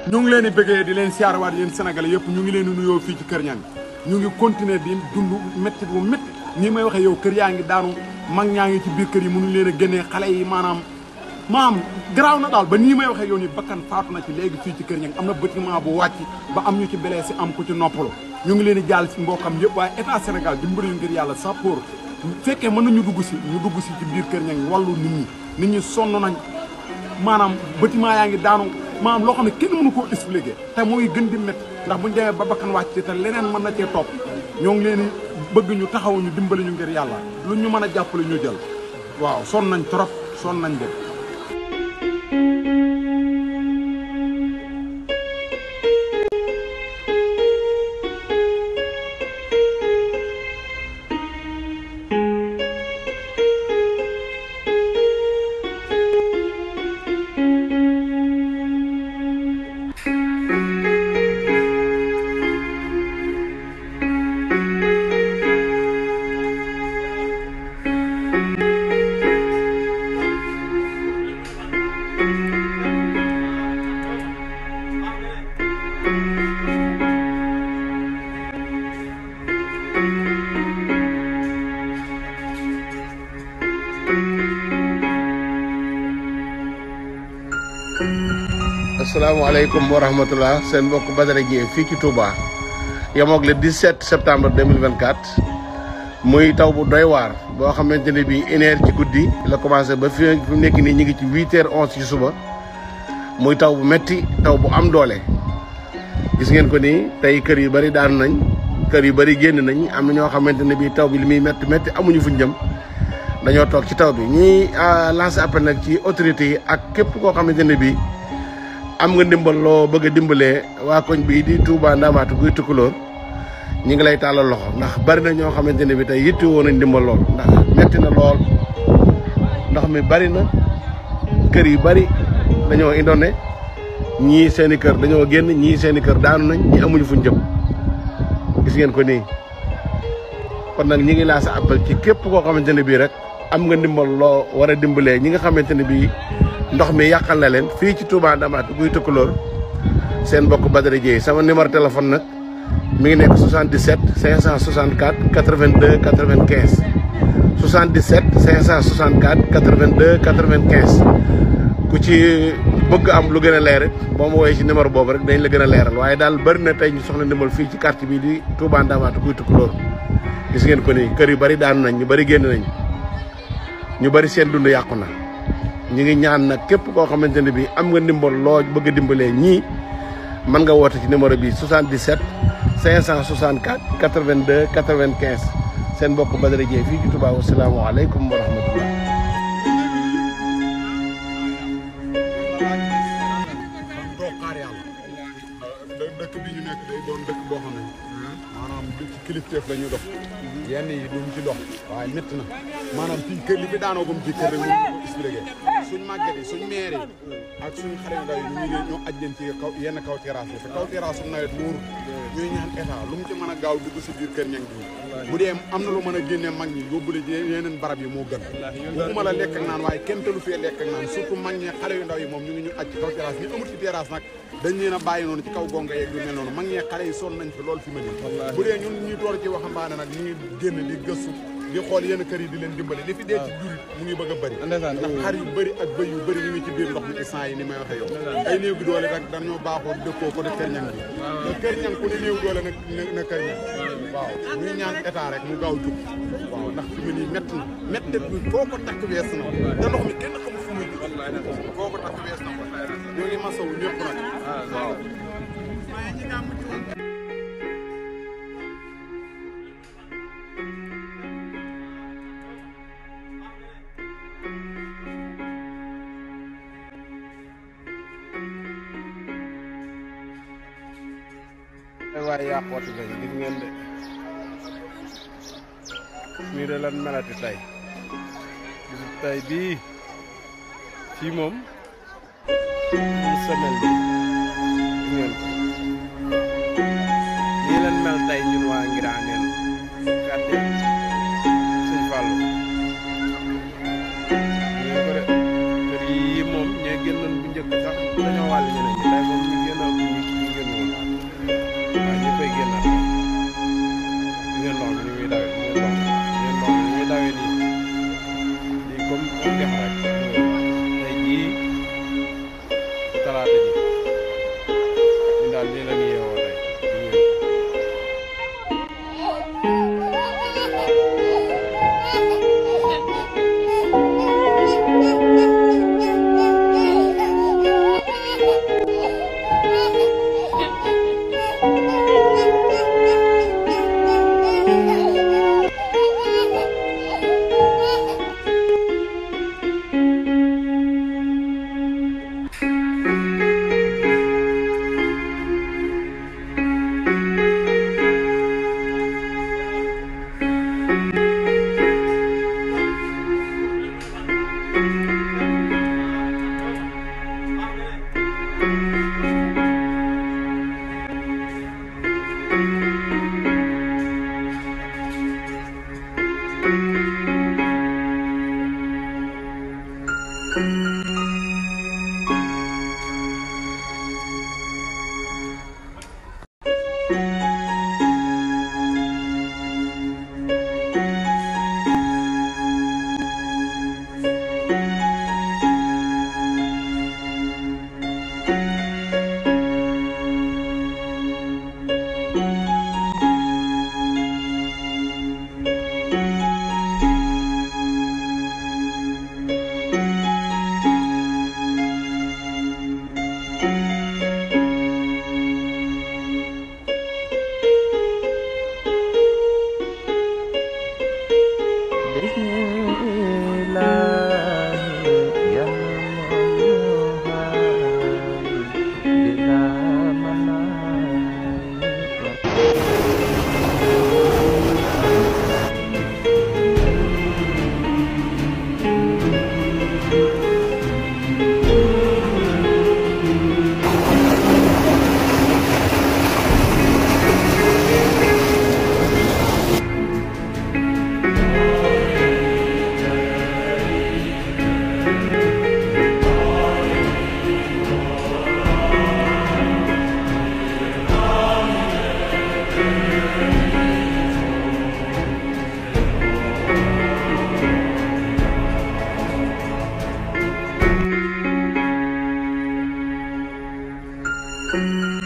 ñu ngi leen di bëggee di leen siyaarawaat yéen sénégalais yëpp ñu ngi leen di nuyoo fii ci Kër Ñang ñu ngi continuer di dund métti bu métti nii may waxee yow kër yaa ngi daanu mag ñaa ngi ci biir kër yi mënuñ leen a génnee xale yi maanaam maanaam garaaw na daal ba nii may waxee yow ni bakkan faatu na ci léegi fii ci Kër Ñang am na bâtiment bu wàcc ba am ñu ci blessé am ku ci noppalu ñu ngi leen di jàll si mbokkam yëpp waaye état Sénégal dimbali ngir yàlla sappoor fekkee mën nañu dugg si ñu dugg si ci biir Kër Ñang wàllu nit ñi nit ñi sonn nañ maanaam bâtiment yaa ngi daanu maanaam loo xam ne kenn mënu koo expliquer te mooy gën di métti ndax buñu demee ba bakkan wàcc te leneen mën na cee topp ñoo ngi leen bëgg ñu taxaw ñu dimbali ñu ngir yàlla lu ñu mën a jàppale ñu jël waaw sonn nañ trop sonn nañ de asalaamaaleykum wa rahmatulah seen mbokk Badara Dieng fii ci Touba yemoog le 17 septembre 2024 muy taw bu doy waar boo xamante ne bii une heure ci guddi la commencé ba fi fi mu nekk nii ñu ngi ci huit heures onze ci suba muy taw bu metti taw bu am doole. gis ngeen ko nii tey kër yu bari daanu nañ kër yu bari génn nañ am na ñoo xamante ne bii taw bi li muy metti metti amuñu fuñ jëm dañoo toog ci taw bi ñuy lancé appel nag ci autorités yi ak képp koo xamante ne bii. am nga ndimbal loo bëgg a dimbalee waa koñ bii di Touba Ndamaatu guy Tukulóor ñi ngi lay tàllal loxo ndax bari na ñoo xamante ne bi tey yitti woon nañ ndimbal lool ndax metti na lool ndox mi bari na kër yu bari dañoo indone ñii seen i kër dañoo génn ñii seen i kër daanu nañ ñi amuñu fuñ jëm gis ngeen ko nii kon nag ñi ngi laa sa appel ci képp koo xamante ne bii rek am nga ndimbal loo war a dimbalee ñi nga xamante ne bii ndox mi yàqal na leen fii ci Touba Ndamatou guy Tukulóor seen mbokk Badara Dieye sama numéro téléphone nag mi ngi nekk 77 564 82 95 77 564 82 95 ku ci bëgg am lu gën a leer it boo ma woowee ci numéro boobu rek dañ la gën a leeral waaye daal bëri na tey ñu soxla ndimbal fii ci quartier bii di Touba Ndamatou guy Tukulóor gis ngeen ko nii kër yu bari daanu nañ ñu bari génn nañ ñu bari seen dund yàqu na ñu ngi ñaan nag képp koo xamante ne bii am nga ndimbal loo bëgg a dimbalee ñii mën nga woote ci numéro bi 77 564 82 95 seen mbokk Badara Dieng fii ci Touba wasalaamaaleykum wa rahmatullah toog xaar yàlla dëkk bi ñu nekk day doon dëkk boo xam ne maanaam du ci kilifteef la ñuy dox yenn yi duñ ci dox waaye métti na maanaam fii kër li fi daanoo gum ci kër rek ñu ko expliqué suñ màgget yi suñ maire yi ak suñ xale yu ndaw yi ñu ngi ñoo aj leen ci kaw yenn kaw terrasse yi te kaw terrasse su nawet wóoru ñuy ñaan état lu mu ci mën a gaaw dugg si biir kër ñang bi bu dee am na lu mën a génne mag ñi yóbbule ci yeneen barab yi moo gën waxuma la lekk ak naan waaye kenn te lu fee lekk ak naan surtout mag ñi xale yu ndaw yi moom ñu ngi ñu aj ci kaw terrasse ñu amul ci terrasse nag dañ leen a bàyyi noonu ci kaw gonga yeeg yu mel noonu mag ñee xale yi sonn nañ fi loolu fi ma nii bu dee ñun ñuy toor ci waxambaane nag ñu ngi génn di gëstu di xool yenn kër yi di leen dimbale li fi dee ci jur mu ngi bëgg a bëri ndax xar yu bëri ak bëy yu bëri ñu ngi ci biir ndox mi instant yi ni may waxee yow ay néew gi doole rek dañoo baaxoo dëkkoo ko de kër ñang bi te kër ñang ku ne néew doole nag na kër ñang waaw ñuy ñaan état rek mu gaaw jug waaw ndax fi mu nii métti na métti bi foo ko takk wees na te ndox mi kenn xamul fu muy foo ko takk wees na ko ñoo ngi masawu ñëpp nag waaw waaye yàqooti lañ gis ngeen de nii de lan melati tey bisu tey bii fii moom une semaine bi gis ngeen ko nii lan mel tey ñun waa Ngiraneen quartier Sëñ Fallu ngeen ko de kër yi moom ñee génnoon bu njëkk sax dañoo wàll ñeneen ñi tey moom ñu génn daal nii la ñu yeewoo tey thank you